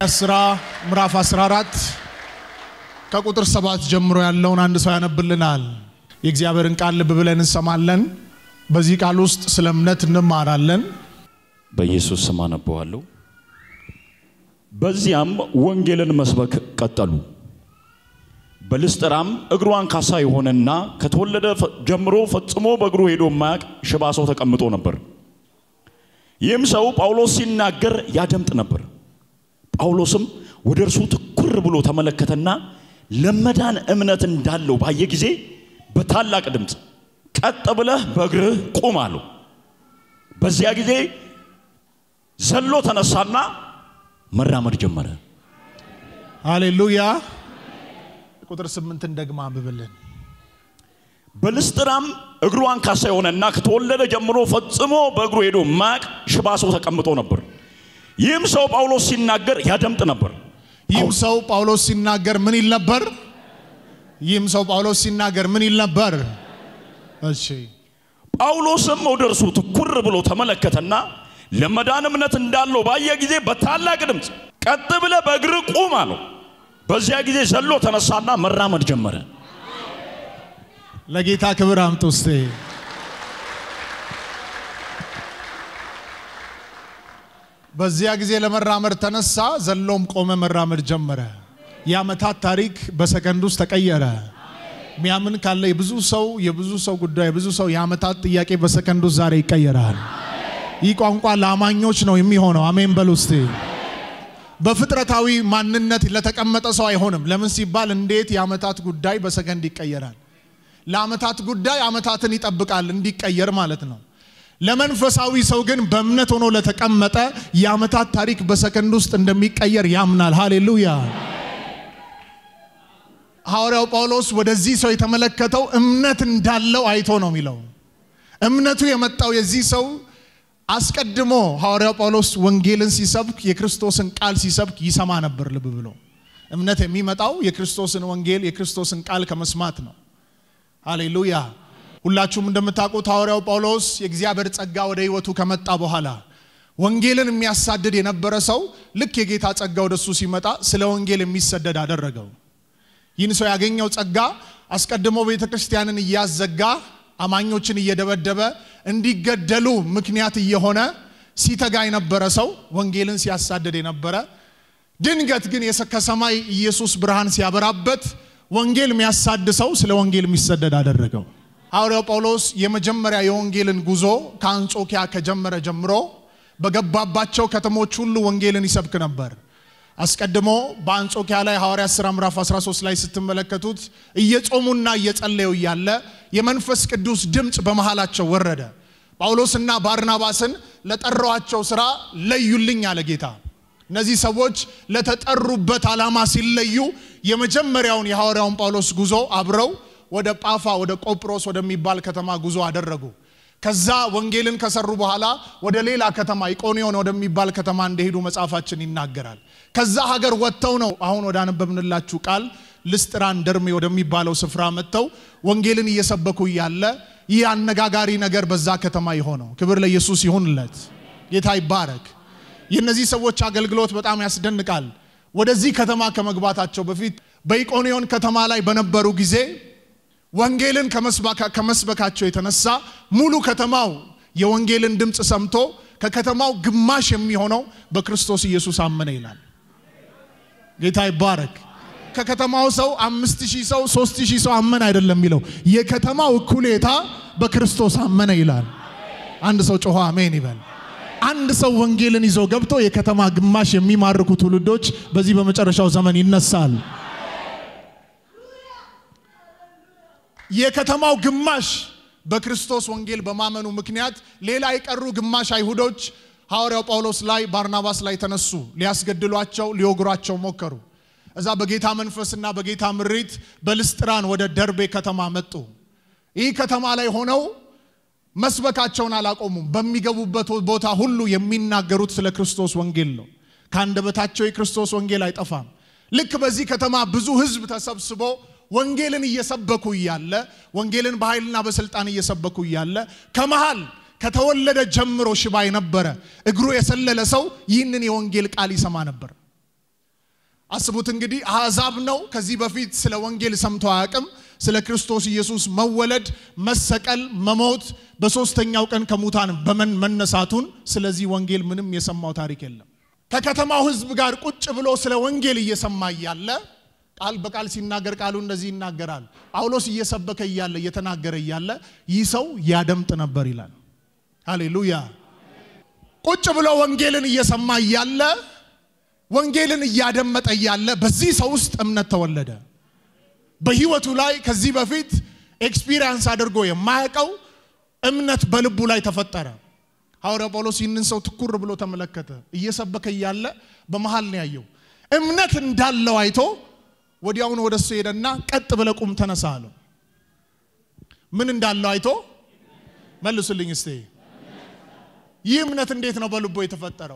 ሥራ ምዕራፍ 14 ከቁጥር ሰባት ጀምሮ ያለውን አንድ ሰው ያነብልናል። የእግዚአብሔርን ቃል ልብ ብለን እንሰማለን። በዚህ ቃል ውስጥ ስለ እምነት እንማራለን። በኢየሱስ ስም አነበዋለሁ። በዚያም ወንጌልን መስበክ ቀጠሉ። በልስጥራም እግሩ አንካሳ የሆነና ከተወለደ ፈ- ጀምሮ ፈጽሞ በእግሩ ሄዶ የማያውቅ ሽባ ሰው ተቀምጦ ነበር። ይህም ሰው ጳውሎስ ሲናገር ያደምጥ ነበር። ጳውሎስም ወደ እርሱ ትኩር ብሎ ተመለከተና ለመዳን እምነት እንዳለው ባየ ጊዜ በታላቅ ድምፅ ቀጥ ብለህ በእግርህ ቁም አለው። በዚያ ጊዜ ዘሎ ተነሳና መራመድ ጀመረ። ሃሌሉያ። ቁጥር ስምንትን ደግማ አንብብልን። በልስጥራም እግሩ አንካሳ የሆነና ከተወለደ ጀምሮ ፈጽሞ በእግሩ ሄዶ ማቅ ሽባ ሰው ተቀምጦ ነበር። ይህም ሰው ጳውሎስ ሲናገር ያደምጥ ነበር። ይህም ሰው ጳውሎስ ሲናገር ምን ይል ነበር? ይህም ሰው ጳውሎስ ሲናገር ምን ይል ነበር? እሺ ጳውሎስም ወደ እርሱ ትኩር ብሎ ተመለከተና ለመዳን እምነት እንዳለው ባየ ጊዜ በታላቅ ድምፅ ቀጥ ብለህ በእግር ቁም አለው። በዚያ ጊዜ ዘሎ ተነሳና መራመድ ጀመረ። ለጌታ ክብር አምጡ እስቴ። በዚያ ጊዜ ለመራመድ ተነሳ፣ ዘሎም ቆመ፣ መራመድ ጀመረ። የዓመታት ታሪክ በሰከንድ ውስጥ ተቀየረ። ሚያምን ካለ የብዙ ሰው የብዙ ሰው ጉዳይ የብዙ ሰው የዓመታት ጥያቄ በሰከንድ ውስጥ ዛሬ ይቀየራል። ይህ ቋንቋ ለአማኞች ነው የሚሆነው። አሜን በሉ እስቴ። በፍጥረታዊ ማንነት ለተቀመጠ ሰው አይሆንም። ለምን ሲባል እንዴት የዓመታት ጉዳይ በሰከንድ ይቀየራል? ለዓመታት ጉዳይ ዓመታትን ይጠብቃል እንዲቀየር ማለት ነው። ለመንፈሳዊ ሰው ግን በእምነት ሆኖ ለተቀመጠ የዓመታት ታሪክ በሰከንድ ውስጥ እንደሚቀየር ያምናል። ሃሌሉያ። ሐዋርያው ጳውሎስ ወደዚህ ሰው የተመለከተው እምነት እንዳለው አይቶ ነው የሚለው። እምነቱ የመጣው የዚህ ሰው አስቀድሞ ሐዋርያው ጳውሎስ ወንጌልን ሲሰብክ የክርስቶስን ቃል ሲሰብክ ይሰማ ነበር። ልብ ብሎ እምነት የሚመጣው የክርስቶስን ወንጌል የክርስቶስን ቃል ከመስማት ነው። ሃሌሉያ። ሁላችሁም እንደምታውቁት ሐዋርያው ጳውሎስ የእግዚአብሔር ጸጋ ወደ ሕይወቱ ከመጣ በኋላ ወንጌልን የሚያሳድድ የነበረ ሰው ልክ የጌታ ጸጋ ወደሱ ሲመጣ ስለ ወንጌል የሚሰደድ አደረገው። ይህን ሰው ያገኘው ጸጋ አስቀድሞ ቤተ ክርስቲያንን እያዘጋ አማኞችን እየደበደበ እንዲገደሉ ምክንያት እየሆነ ሲተጋ የነበረ ሰው ወንጌልን ሲያሳድድ የነበረ ድንገት ግን የሰ- ከሰማይ ኢየሱስ ብርሃን ሲያበራበት ወንጌል የሚያሳድ ሰው ስለ ወንጌል የሚሰደድ አደረገው። ሐዋርያው ጳውሎስ የመጀመሪያ የወንጌልን ጉዞ ከአንጾኪያ ከጀመረ ጀምሮ በገባባቸው ከተሞች ሁሉ ወንጌልን ይሰብክ ነበር። አስቀድሞ በአንጾኪያ ላይ ሐዋርያት ሥራ ምዕራፍ 13 ላይ ስትመለከቱት እየጾሙና እየጸለዩ እያለ የመንፈስ ቅዱስ ድምፅ በመሃላቸው ወረደ። ጳውሎስና ባርናባስን ለጠራዋቸው ሥራ ለዩልኝ አለ ጌታ። እነዚህ ሰዎች ለተጠሩበት ዓላማ ሲለዩ የመጀመሪያውን የሐዋርያውን ጳውሎስ ጉዞ አብረው ወደ ጳፋ ወደ ቆጵሮስ ወደሚባል ከተማ ጉዞ አደረጉ። ከዛ ወንጌልን ከሰሩ በኋላ ወደ ሌላ ከተማ ኢቆንዮን ወደሚባል ከተማ እንደሄዱ መጽሐፋችን ይናገራል። ከዛ ሀገር ወጥተው ነው አሁን ወደ አነበብንላችሁ ቃል ልስጥራን ደርሜ ወደሚባለው ስፍራ መጥተው ወንጌልን እየሰበኩ እያለ ይህ አነጋጋሪ ነገር በዛ ከተማ የሆነው። ክብር ለኢየሱስ ይሁንለት። ጌታ ይባረክ። የእነዚህ ሰዎች አገልግሎት በጣም ያስደንቃል። ወደዚህ ከተማ ከመግባታቸው በፊት በኢቆንዮን ከተማ ላይ በነበሩ ጊዜ ወንጌልን ከመስባካ- ከመስበካቸው የተነሳ ሙሉ ከተማው የወንጌልን ድምፅ ሰምቶ ከከተማው ግማሽ የሚሆነው በክርስቶስ ኢየሱስ አመነ ይላል። ጌታ ይባረክ። ከከተማው ሰው አምስት ሺህ ሰው ሶስት ሺህ ሰው አመነ አይደለም የሚለው የከተማው እኩሌታ በክርስቶስ አመነ ይላል። አንድ ሰው ጮሆ አሜን ይበል። አንድ ሰው ወንጌልን ይዞ ገብቶ የከተማ ግማሽ የሚማርኩ ትውልዶች በዚህ በመጨረሻው ዘመን ይነሳል። የከተማው ግማሽ በክርስቶስ ወንጌል በማመኑ ምክንያት ሌላ የቀሩ ግማሽ አይሁዶች ሐዋርያው ጳውሎስ ላይ ባርናባስ ላይ ተነሱ። ሊያስገድሏቸው፣ ሊወግሯቸው ሞከሩ። እዛ በጌታ መንፈስና በጌታ ምሪት በልስጥራን ወደ ደርቤ ከተማ መጡ። ይህ ከተማ ላይ ሆነው መስበካቸውን አላቆሙም። በሚገቡበት ቦታ ሁሉ የሚናገሩት ስለ ክርስቶስ ወንጌል ነው። ከአንደበታቸው የክርስቶስ ወንጌል አይጠፋም። ልክ በዚህ ከተማ ብዙ ሕዝብ ተሰብስቦ ወንጌልን እየሰበኩ እያለ ወንጌልን በኃይልና በስልጣን እየሰበኩ እያለ ከመሃል ከተወለደ ጀምሮ ሽባ የነበረ እግሩ የሰለለ ሰው ይህንን የወንጌል ቃል ይሰማ ነበር። አስቡት እንግዲህ አሕዛብ ነው። ከዚህ በፊት ስለ ወንጌል ሰምቶ አያውቅም። ስለ ክርስቶስ ኢየሱስ መወለድ፣ መሰቀል፣ መሞት፣ በሶስተኛው ቀን ከሙታን በመን መነሳቱን ስለዚህ ወንጌል ምንም የሰማው ታሪክ የለም። ከከተማው ሕዝብ ጋር ቁጭ ብሎ ስለ ወንጌል እየሰማ እያለ ቃል በቃል ሲናገር ቃሉ እንደዚህ ይናገራል። ጳውሎስ እየሰበከ እያለ እየተናገረ እያለ ይህ ሰው ያደምጥ ነበር ይላል። ሃሌሉያ። ቁጭ ብሎ ወንጌልን እየሰማ እያለ ወንጌልን እያደመጠ እያለ በዚህ ሰው ውስጥ እምነት ተወለደ። በህይወቱ ላይ ከዚህ በፊት ኤክስፒሪየንስ አድርጎ የማያውቀው እምነት በልቡ ላይ ተፈጠረ። ሐዋርያው ጳውሎስ ይህንን ሰው ትኩር ብሎ ተመለከተ። እየሰበከ እያለ በመሃል ነው ያየው። እምነት እንዳለው አይቶ ወዲያውኑ ወደ እሱ ሄደና ቀጥ ብለህ ቁም ተነሳ አለው። ምን እንዳለው አይቶ መልሱልኝ እስቴ። ይህ እምነት እንዴት ነው በልቦ የተፈጠረው?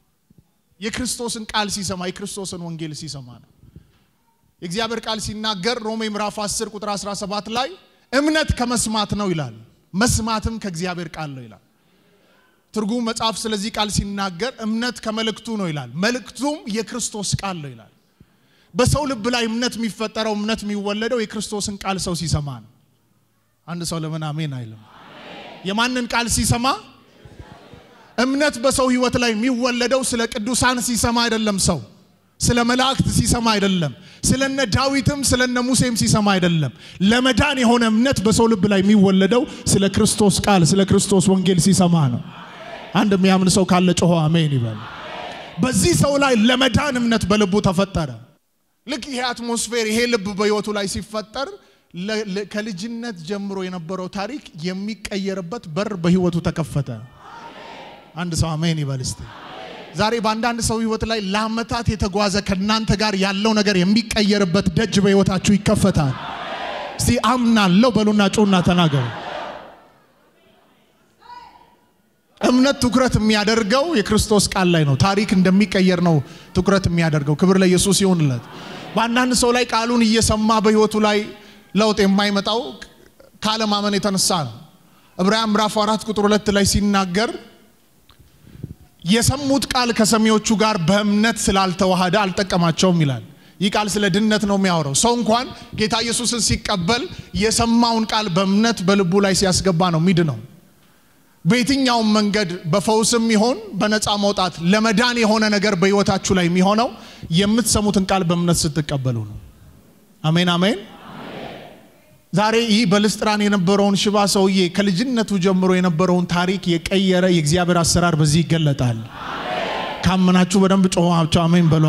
የክርስቶስን ቃል ሲሰማ የክርስቶስን ወንጌል ሲሰማ ነው። የእግዚአብሔር ቃል ሲናገር ሮሜ ምዕራፍ 10 ቁጥር 17 ላይ እምነት ከመስማት ነው ይላል፣ መስማትም ከእግዚአብሔር ቃል ነው ይላል። ትርጉም መጽሐፍ ስለዚህ ቃል ሲናገር እምነት ከመልእክቱ ነው ይላል፣ መልእክቱም የክርስቶስ ቃል ነው ይላል። በሰው ልብ ላይ እምነት የሚፈጠረው እምነት የሚወለደው የክርስቶስን ቃል ሰው ሲሰማ ነው። አንድ ሰው ለምን አሜን አይልም? የማንን ቃል ሲሰማ? እምነት በሰው ህይወት ላይ የሚወለደው ስለ ቅዱሳን ሲሰማ አይደለም። ሰው ስለ መላእክት ሲሰማ አይደለም። ስለነ ዳዊትም ስለነ ሙሴም ሲሰማ አይደለም። ለመዳን የሆነ እምነት በሰው ልብ ላይ የሚወለደው ስለ ክርስቶስ ቃል ስለ ክርስቶስ ወንጌል ሲሰማ ነው። አንድ የሚያምን ሰው ካለ ጮሆ አሜን ይበል። በዚህ ሰው ላይ ለመዳን እምነት በልቡ ተፈጠረ። ልክ ይሄ አትሞስፌር ይሄ ልብ በህይወቱ ላይ ሲፈጠር ከልጅነት ጀምሮ የነበረው ታሪክ የሚቀየርበት በር በህይወቱ ተከፈተ። አንድ ሰው አሜን ይበል እስቲ። ዛሬ በአንዳንድ ሰው ህይወት ላይ ለአመታት የተጓዘ ከእናንተ ጋር ያለው ነገር የሚቀየርበት ደጅ በህይወታችሁ ይከፈታል። እስቲ አምናለሁ በሉና ጩና ተናገሩ። እምነት ትኩረት የሚያደርገው የክርስቶስ ቃል ላይ ነው። ታሪክ እንደሚቀየር ነው ትኩረት የሚያደርገው። ክብር ለኢየሱስ ይሁንለት። በአንዳንድ ሰው ላይ ቃሉን እየሰማ በህይወቱ ላይ ለውጥ የማይመጣው ካለማመን የተነሳ ነው። ዕብራውያን ምዕራፍ አራት ቁጥር ሁለት ላይ ሲናገር የሰሙት ቃል ከሰሚዎቹ ጋር በእምነት ስላልተዋሃደ አልጠቀማቸውም ይላል። ይህ ቃል ስለ ድነት ነው የሚያወራው። ሰው እንኳን ጌታ ኢየሱስን ሲቀበል የሰማውን ቃል በእምነት በልቡ ላይ ሲያስገባ ነው ሚድ ነው። በየትኛውም መንገድ በፈውስም ይሆን በነፃ መውጣት ለመዳን የሆነ ነገር በህይወታችሁ ላይ የሚሆነው የምትሰሙትን ቃል በእምነት ስትቀበሉ ነው። አሜን አሜን። ዛሬ ይህ በልስጥራን የነበረውን ሽባ ሰውዬ ከልጅነቱ ጀምሮ የነበረውን ታሪክ የቀየረ የእግዚአብሔር አሰራር በዚህ ይገለጣል። ካመናችሁ በደንብ ጮኋቸው አሜን በሏ።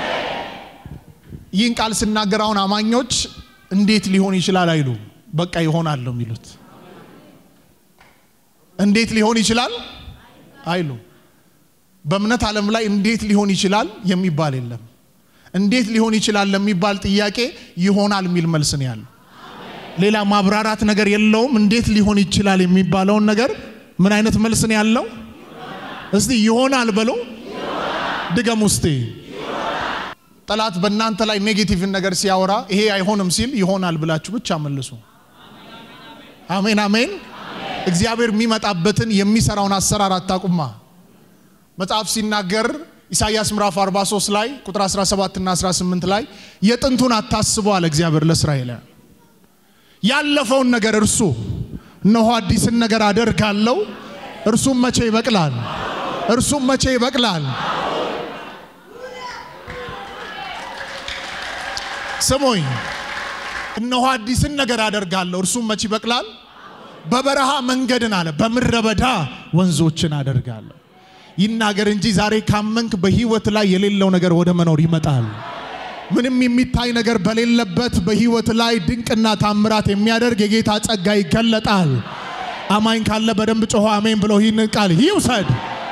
ይህን ቃል ስናገር አሁን አማኞች እንዴት ሊሆን ይችላል አይሉ፣ በቃ ይሆናል ነው የሚሉት። እንዴት ሊሆን ይችላል አይሉ። በእምነት ዓለም ላይ እንዴት ሊሆን ይችላል የሚባል የለም። እንዴት ሊሆን ይችላል ለሚባል ጥያቄ ይሆናል የሚል መልስ ነው ያለው። ሌላ ማብራራት ነገር የለውም። እንዴት ሊሆን ይችላል የሚባለውን ነገር ምን አይነት መልስ ነው ያለው? እስቲ ይሆናል በሎ ድገም ውስጤ ጠላት በእናንተ ላይ ኔጌቲቭን ነገር ሲያወራ ይሄ አይሆንም ሲል ይሆናል ብላችሁ ብቻ መልሱ። አሜን አሜን። እግዚአብሔር የሚመጣበትን የሚሰራውን አሰራር አታቁማ። መጽሐፍ ሲናገር ኢሳይያስ ምዕራፍ 43 ላይ ቁጥር 17 እና 18 ላይ የጥንቱን አታስቡ አለ እግዚአብሔር ለእስራኤል ያለፈውን ነገር እርሱ እነሆ አዲስን ነገር አደርጋለሁ፣ እርሱም መቼ ይበቅላል? እርሱም መቼ ይበቅላል? ስሙኝ፣ እነሆ አዲስን ነገር አደርጋለሁ፣ እርሱም መቼ ይበቅላል? በበረሃ መንገድን አለ፣ በምድረ በዳ ወንዞችን አደርጋለሁ። ይናገር እንጂ ዛሬ ካመንክ በህይወት ላይ የሌለው ነገር ወደ መኖር ይመጣል። ምንም የሚታይ ነገር በሌለበት በህይወት ላይ ድንቅና ታምራት የሚያደርግ የጌታ ጸጋ ይገለጣል። አማኝ ካለ በደንብ ጮሆ አሜን ብሎ ይህንን ቃል ይውሰድ።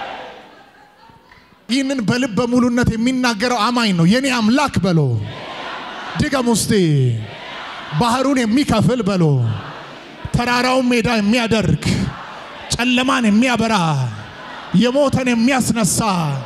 ይህንን በልብ በሙሉነት የሚናገረው አማኝ ነው። የኔ አምላክ በሎ ድገም ውስጤ ባህሩን የሚከፍል በሎ ተራራውን ሜዳ የሚያደርግ ጨለማን የሚያበራ የሞተን የሚያስነሳ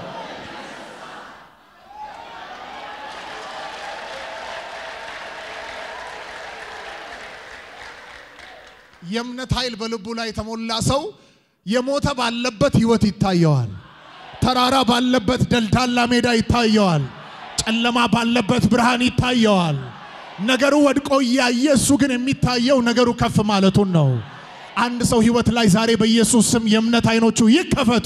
የእምነት ኃይል በልቡ ላይ የተሞላ ሰው የሞተ ባለበት ህይወት ይታየዋል። ተራራ ባለበት ደልዳላ ሜዳ ይታየዋል። ጨለማ ባለበት ብርሃን ይታየዋል። ነገሩ ወድቆ እያየ እሱ ግን የሚታየው ነገሩ ከፍ ማለቱን ነው። አንድ ሰው ህይወት ላይ ዛሬ በኢየሱስ ስም የእምነት አይኖቹ ይከፈቱ።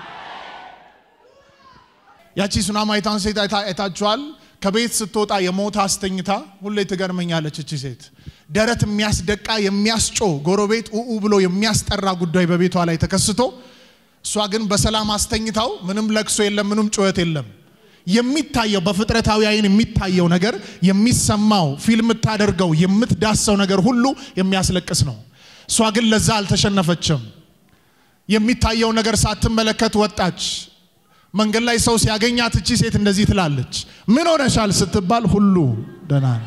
ያቺ ሱናማይቷን ሴት አይታ- አይታችኋል። ከቤት ስትወጣ የሞት አስተኝታ ሁሌ ትገርመኛለች። እቺ ሴት ደረት የሚያስደቃ የሚያስጮ ጎረቤት ኡኡ ብሎ የሚያስጠራ ጉዳይ በቤቷ ላይ ተከስቶ እሷ ግን በሰላም አስተኝታው ምንም ለቅሶ የለም፣ ምንም ጩኸት የለም። የሚታየው በፍጥረታዊ አይን የሚታየው ነገር የሚሰማው ፊልም የምታደርገው የምትዳሰው ነገር ሁሉ የሚያስለቅስ ነው። እሷ ግን ለዛ አልተሸነፈችም። የሚታየው ነገር ሳትመለከት ወጣች። መንገድ ላይ ሰው ሲያገኛት እቺ ሴት እንደዚህ ትላለች፣ ምን ሆነሻል ስትባል ሁሉ ደህና ነው።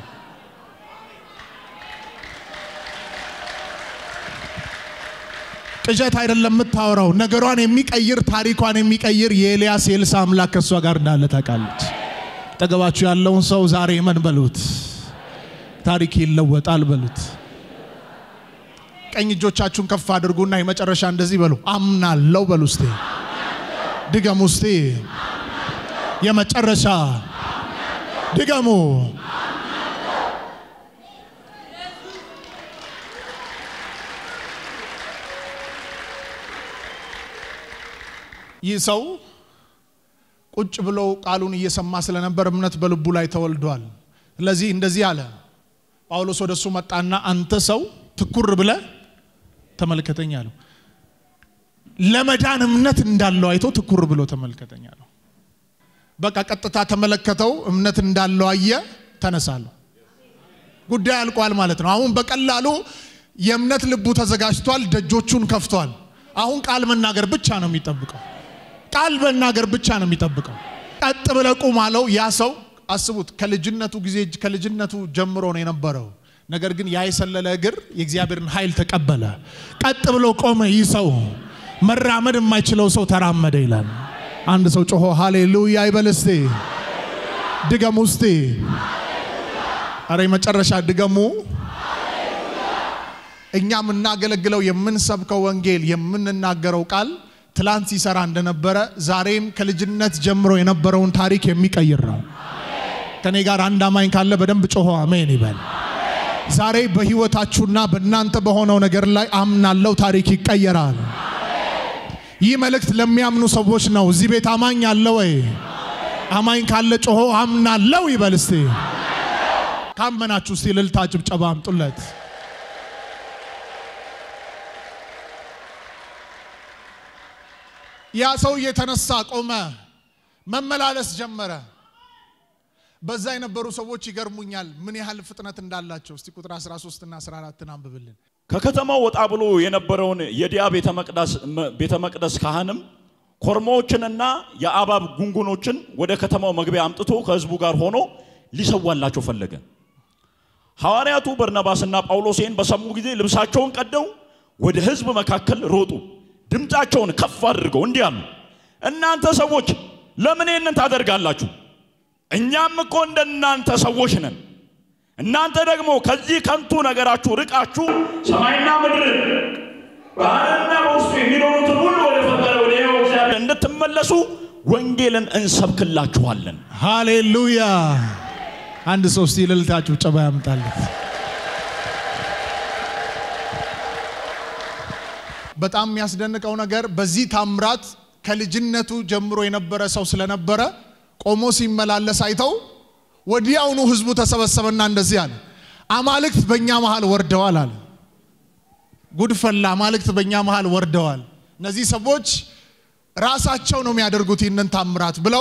ቅዠት አይደለም የምታወራው፣ ነገሯን የሚቀይር ታሪኳን የሚቀይር የኤልያስ የኤልሳ አምላክ ከእሷ ጋር እንዳለ ታውቃለች። ጠገባችሁ ያለውን ሰው ዛሬ እመን በሉት፣ ታሪክ ይለወጣል በሉት። ቀኝ እጆቻችሁን ከፍ አድርጉና የመጨረሻ እንደዚህ በሉ፣ አምናለው በሉ። እስቴ ድገሙ፣ እስቴ የመጨረሻ ድገሙ። ይህ ሰው ቁጭ ብሎ ቃሉን እየሰማ ስለነበር እምነት በልቡ ላይ ተወልዷል። ስለዚህ እንደዚህ አለ። ጳውሎስ ወደ እሱ መጣና አንተ ሰው ትኩር ብለ ተመልከተኝ አለው። ለመዳን እምነት እንዳለው አይቶ ትኩር ብሎ ተመልከተኝ አለው። በቃ ቀጥታ ተመለከተው፣ እምነት እንዳለው አየ፣ ተነሳለሁ። ጉዳይ አልቋል ማለት ነው። አሁን በቀላሉ የእምነት ልቡ ተዘጋጅቷል፣ ደጆቹን ከፍቷል። አሁን ቃል መናገር ብቻ ነው የሚጠብቀው። ቃል መናገር ብቻ ነው የሚጠብቀው። ቀጥ ብለህ ቁም አለው። ያ ሰው አስቡት፣ ከልጅነቱ ጊዜ ከልጅነቱ ጀምሮ ነው የነበረው። ነገር ግን ያ የሰለለ እግር የእግዚአብሔርን ኃይል ተቀበለ። ቀጥ ብሎ ቆመ። ይህ ሰው መራመድ የማይችለው ሰው ተራመደ ይላል። አንድ ሰው ጮሆ ሃሌሉያ ይበል እስቲ። ድገሙ እስቲ። አረ የመጨረሻ ድገሙ። እኛ የምናገለግለው የምንሰብከው ወንጌል የምንናገረው ቃል ትላንት ሲሰራ እንደነበረ ዛሬም ከልጅነት ጀምሮ የነበረውን ታሪክ የሚቀይር ነው። ከኔ ጋር አንድ አማኝ ካለ በደንብ ጮሆ አሜን ይበል። ዛሬ በህይወታችሁና በእናንተ በሆነው ነገር ላይ አምናለው ታሪክ ይቀየራል። ይህ መልእክት ለሚያምኑ ሰዎች ነው። እዚህ ቤት አማኝ አለ ወይ? አማኝ ካለ ጮሆ አምናለው ይበል እስቲ። ካመናችሁ እስቲ እልልታ ጭብጨባ አምጡለት። ያ ሰው እየተነሳ ቆመ፣ መመላለስ ጀመረ። በዛ የነበሩ ሰዎች ይገርሙኛል፣ ምን ያህል ፍጥነት እንዳላቸው። እስቲ ቁጥር 13 እና 14 አንብብልን። ከከተማው ወጣ ብሎ የነበረውን የዲያ ቤተ መቅደስ ቤተ መቅደስ ካህንም ኮርማዎችንና የአባብ ጉንጉኖችን ወደ ከተማው መግቢያ አምጥቶ ከሕዝቡ ጋር ሆኖ ሊሰዋላቸው ፈለገ። ሐዋርያቱ በርናባስና ጳውሎስ ይህን በሰሙ ጊዜ ልብሳቸውን ቀደው ወደ ሕዝብ መካከል ሮጡ። ድምፃቸውን ከፍ አድርገው እንዲህ አሉ፣ እናንተ ሰዎች ለምን ይህንን ታደርጋላችሁ? እኛም እኮ እንደናንተ ሰዎች ነን። እናንተ ደግሞ ከዚህ ከንቱ ነገራችሁ ርቃችሁ ሰማይና ምድር ባህርና በውስጡ የሚኖሩትን ሁሉ ወደ ፈጠረ ወደ ሕያው እግዚአብሔር እንድትመለሱ ወንጌልን እንሰብክላችኋለን። ሃሌሉያ! አንድ ሰው እስቲ እልልታ ጭብጨባ ያምጣለት። በጣም የሚያስደንቀው ነገር በዚህ ታምራት ከልጅነቱ ጀምሮ የነበረ ሰው ስለነበረ ቆሞ ሲመላለስ አይተው ወዲያውኑ ህዝቡ ተሰበሰበና እንደዚህ አለ፣ አማልክት በእኛ መሃል ወርደዋል አለ። ጉድፈላ አማልክት በእኛ መሃል ወርደዋል። እነዚህ ሰዎች ራሳቸው ነው የሚያደርጉት ይህንን ታምራት ብለው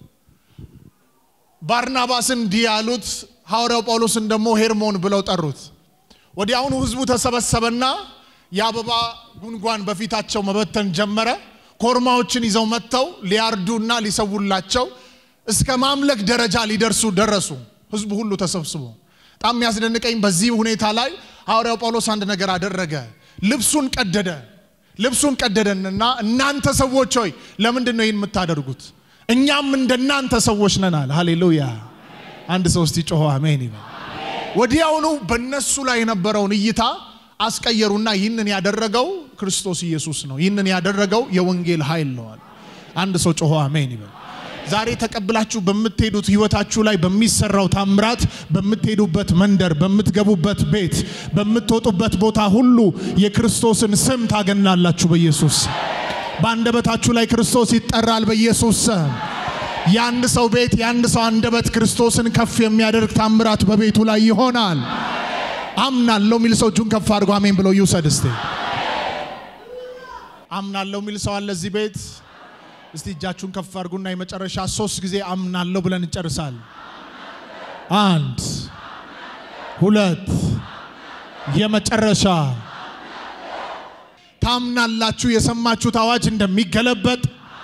ባርናባስን እንዲህ ያሉት፣ ሐዋርያው ጳውሎስን ደግሞ ሄርሞን ብለው ጠሩት። ወዲያውኑ ህዝቡ ተሰበሰበና የአበባ ጉንጓን በፊታቸው መበተን ጀመረ። ኮርማዎችን ይዘው መጥተው ሊያርዱና ሊሰውላቸው እስከ ማምለክ ደረጃ ሊደርሱ ደረሱ። ህዝቡ ሁሉ ተሰብስቦ በጣም የሚያስደንቀኝ በዚህ ሁኔታ ላይ ሐዋርያው ጳውሎስ አንድ ነገር አደረገ። ልብሱን ቀደደ። ልብሱን ቀደደንና እናንተ ሰዎች ሆይ ለምንድን ነው ይህን የምታደርጉት? እኛም እንደናንተ ሰዎች ነን አለ። ሃሌሉያ! አንድ ሰው እስቲ ጮሆ አሜን ይበል። ወዲያውኑ በእነሱ ላይ የነበረውን እይታ አስቀየሩና ይህንን ያደረገው ክርስቶስ ኢየሱስ ነው። ይህንን ያደረገው የወንጌል ኃይል ነው አለ። አንድ ሰው ጮሆ አሜን ይበል። ዛሬ ተቀብላችሁ በምትሄዱት ህይወታችሁ ላይ በሚሰራው ታምራት በምትሄዱበት መንደር፣ በምትገቡበት ቤት፣ በምትወጡበት ቦታ ሁሉ የክርስቶስን ስም ታገናላችሁ በኢየሱስ በአንደበታችሁ ላይ ክርስቶስ ይጠራል በኢየሱስ ስም። የአንድ ሰው ቤት የአንድ ሰው አንደበት ክርስቶስን ከፍ የሚያደርግ ታምራት በቤቱ ላይ ይሆናል። አምናለሁ የሚል ሰው እጁን ከፍ አድርጎ አሜን ብሎ ይውሰድ እስቲ። አምናለሁ የሚል ሰው አለ እዚህ ቤት? እስቲ እጃችሁን ከፍ አድርጉና የመጨረሻ ሶስት ጊዜ አምናለሁ ብለን እንጨርሳል። አንድ ሁለት፣ የመጨረሻ ታምናላችሁ የሰማችሁት አዋጅ እንደሚገለበጥ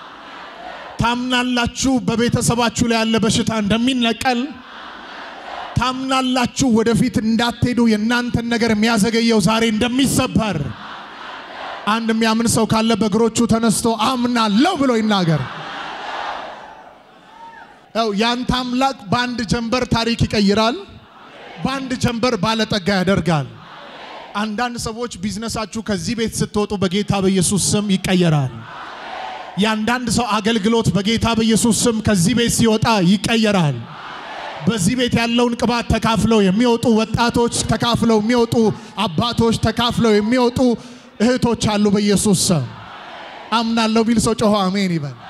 ታምናላችሁ በቤተሰባችሁ ላይ ያለ በሽታ እንደሚነቀል ታምናላችሁ ወደፊት እንዳትሄዱ የእናንተን ነገር የሚያዘገየው ዛሬ እንደሚሰበር አንድ የሚያምን ሰው ካለ በእግሮቹ ተነስቶ አምናለሁ ብሎ ይናገር። ያው ያንተ አምላክ በአንድ ጀንበር ታሪክ ይቀይራል፣ በአንድ ጀንበር ባለጠጋ ያደርጋል። አንዳንድ ሰዎች ቢዝነሳችሁ ከዚህ ቤት ስትወጡ በጌታ በኢየሱስ ስም ይቀየራል። የአንዳንድ ሰው አገልግሎት በጌታ በኢየሱስ ስም ከዚህ ቤት ሲወጣ ይቀየራል። በዚህ ቤት ያለውን ቅባት ተካፍለው የሚወጡ ወጣቶች፣ ተካፍለው የሚወጡ አባቶች፣ ተካፍለው የሚወጡ እህቶች አሉ። በኢየሱስ ስም አምናለሁ ቢል ሰው ጮሆ አሜን ይበል።